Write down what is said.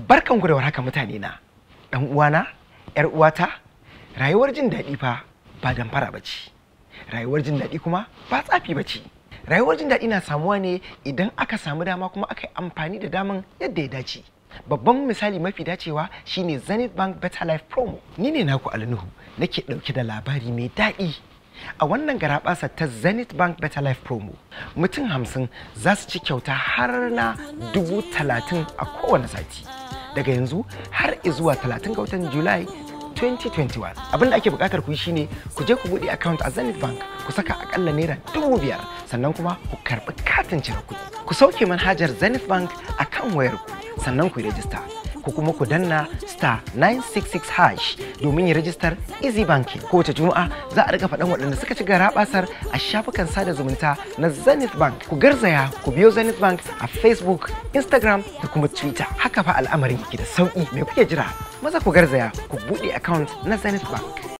barkan ku da warhaka mutane na dan uwana yar uwata rayuwar jin daɗi fa ba damfara ba ce rayuwar jin daɗi kuma ba tsafi ba ce rayuwar jin daɗi na samuwa ne idan aka samu dama kuma aka yi amfani da daman yadda ya dace babban misali mafi dacewa shine zenith bank better life promo ni ne naku alnuhu nake ɗauke da labari mai daɗi a wannan garaɓasa ta zenith bank better life promo mutum hamsin za su ci kyauta har na dubu talatin a kowane sati daga yanzu har zuwa talatin ga watan julai 2021 abin da ake bukatar ku yi shine ku je ku buɗe account a zenith bank ku saka akalla naira dubu biyar sannan kuma ku karɓi katin cire kuɗi ku sauke manhajar zenith bank a kan wayar ku sannan ku yi rajista ko kuma ku danna star 966 hash domin yi rajistar easy banking kowace juma'a za a riga faɗan waɗanda suka ci gara basar a shafukan sada zumunta na zenith bank ku garzaya ku biyo zenith bank a facebook instagram da kuma twitter haka fa al'amarin yake da sauƙi mai kuke jira maza ku garzaya ku buɗe account na zenith bank